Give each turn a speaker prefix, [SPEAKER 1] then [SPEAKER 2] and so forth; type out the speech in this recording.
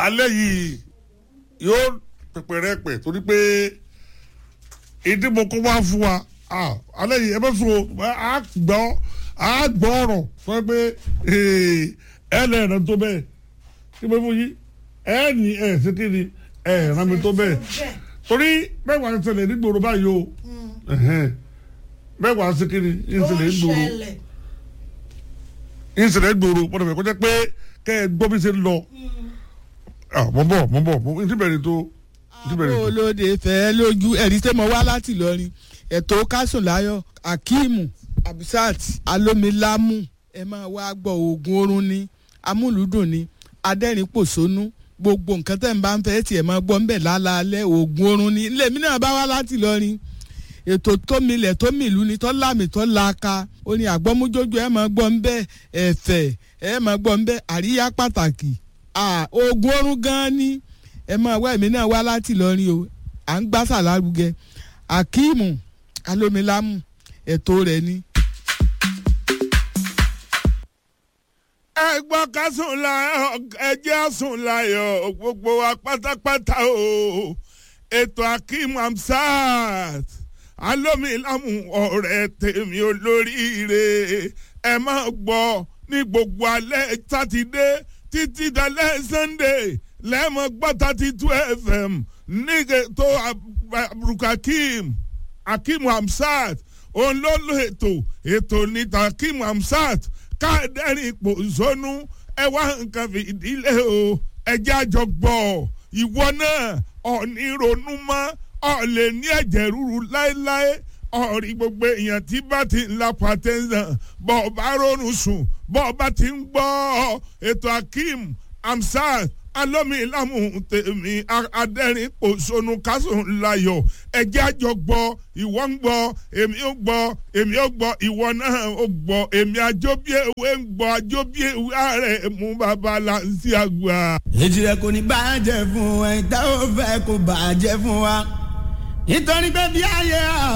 [SPEAKER 1] alẹ́ yìí yóò pèpè rẹ pẹ̀ torí pé ìdí mo kó wá fún wa ah, alẹ́ yìí ẹ bẹ́ sùn o a gbọ́ a gbọ́ ọ̀rọ̀ sọ pé ẹ lẹ́ẹ̀rẹ́ tó bẹ́ẹ̀ kí mo fún yín ẹ ní ẹ ṣe kí ni ẹ ràn mí tó bẹ́ẹ̀ torí bẹ́ẹ̀ wà ń ṣẹlẹ̀ nígboro báyìí o ẹ̀hẹ́n. bẹ́ẹ̀ wà ń ṣe kí ni ń
[SPEAKER 2] ó
[SPEAKER 1] ṣẹlẹ̀
[SPEAKER 2] ń
[SPEAKER 1] nígboro
[SPEAKER 2] ṣẹlẹ̀
[SPEAKER 1] ń ṣẹlẹ̀ nígboro wọ́n dẹ̀ kó jẹ́ pé kẹ́ ẹ gbọ́ bí ṣe ń lọ ah, mo bọ̀ mo bọ̀ mo ti bẹ̀rẹ̀ tó ti bẹ̀rẹ̀
[SPEAKER 3] àwọn
[SPEAKER 1] tó.
[SPEAKER 3] olóde fẹ́ lójú ẹ̀rí tẹ́ mo wá láti Ìlọrin ètò kásùnláyọ̀ akeemu abisat alomilamu ẹ máa wá gbọ́ oògùn oorun ni amúlùdùn ni adẹ́rìn-pòṣónú gbogbo nǹkan tẹ́ ń bá ń fẹ́ tiẹ̀ máa gbọ́ ń bẹ̀ lálaalẹ́ oògùn oorun ni ilé mi náà bá wá láti Ìlọrin ètò tómilẹ̀ tómìlú ni tọ́lámì tọ́láka ó ní àgbọ́mújójú ẹ máa gbọ́ ń bẹ́ ẹ̀fẹ̀ ẹ máa gbọ́ ń bẹ́ àríyá pàtàkì Ah, oògùn oorun gan-an ni ẹ máa wá èmi náà wá láti Ìlọrin o à ń gbásà lárugẹ akeemu alomilamu ètò rẹ̀ ni.
[SPEAKER 4] ẹ gbọ́ ká sùn láyọ̀ ẹ jẹ́ sùn láyọ̀ gbogbo wa pátápátá o ètò akeem hamsat alómilámù ọ̀rẹ́ tèmi olóríire ẹ máa gbọ́ ní gbogbo alẹ́ sátidé títí dalẹ́ sunday lẹ́mọ̀ gbọ́ thirty two fm ní ètò abdulkakeem akeem hamsat òun ló lo ètò ètò níta akeem hamsat káàdẹ́rìn ipò zónú ẹ wá nǹkan fìdílé o ẹjẹ́ àjọ gbọ́ ìwọ náà ọ̀ní ronú mọ́ ọ̀ lè ní ẹ̀jẹ̀ ríru láéláé ọ̀rí gbogbo èèyàn tí bá ti ń la pàtẹ́sán bọ́ ọ bá ronú sùn bọ́ ọ bá ti ń gbọ́ ètò akeem hamsat alómilámù tèmi adẹ́rìn pòṣónú kásùn láyọ̀ ẹ̀jẹ̀ àjọ gbọ́ ìwọ ń gbọ́ èmi ó gbọ́ èmi ó gbọ́ ìwọ náà ó gbọ́ èmi àjọbíèwé ń gbọ́ àjọbíèwé ààrẹ mú bàbá láǹsí àgbà.
[SPEAKER 5] èjì rẹ kò ní bàjẹ́ fún ẹ tá ò fẹ́ kó bàjẹ́ fún wa nítorí pé bí ayé